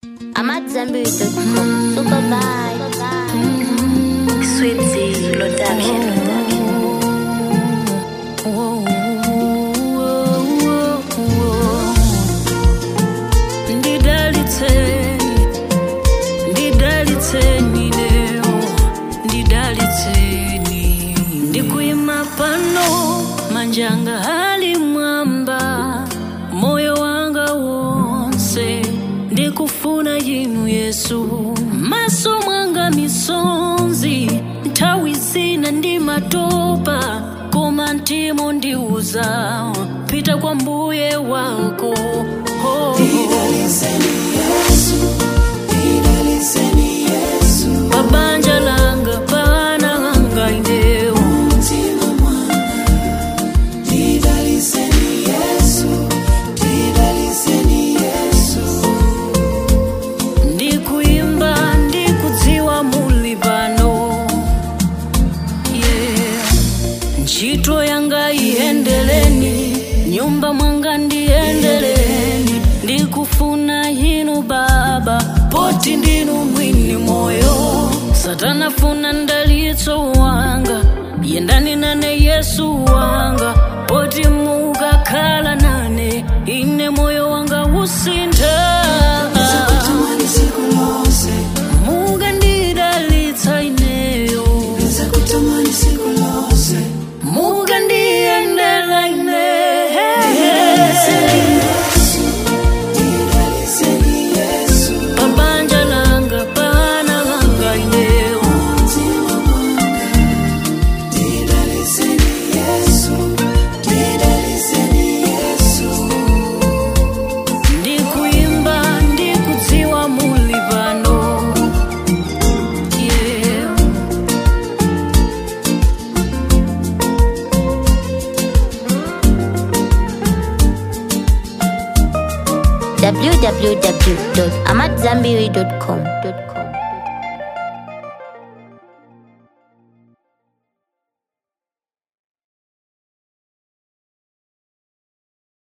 I'm at Zambiri.com. Super vibe. Sweet Z Production. Ndidalitseni, ndidalitseni leo, ndidalitseni. Ndikuyima pano manjanga hali mwamba moyo wanga wonse ndikufuna yinu yesu maso mwanga misonzi nthawi zina ndi matopa koma mtima ndiuza pita kwa mbuye wako oh. pabanja langa pana langa indeo ndikuimba ndikudziwa muli pano yeah. ntchito yanga iyendeleni nyumba mwanga ndiyendeleni ndikufuna yinu baba poti ndinu mwini moyo satana funa ndalitso wanga yendani nane yesu wanga poti mukakhala nane ine moyo wanga usintha mukandidalitsa ineyo mukandiyendela ine pabanja langa pana langa ineyo ndikuimba ndikudziwa muli pano yeah. www.amatzambiri.com.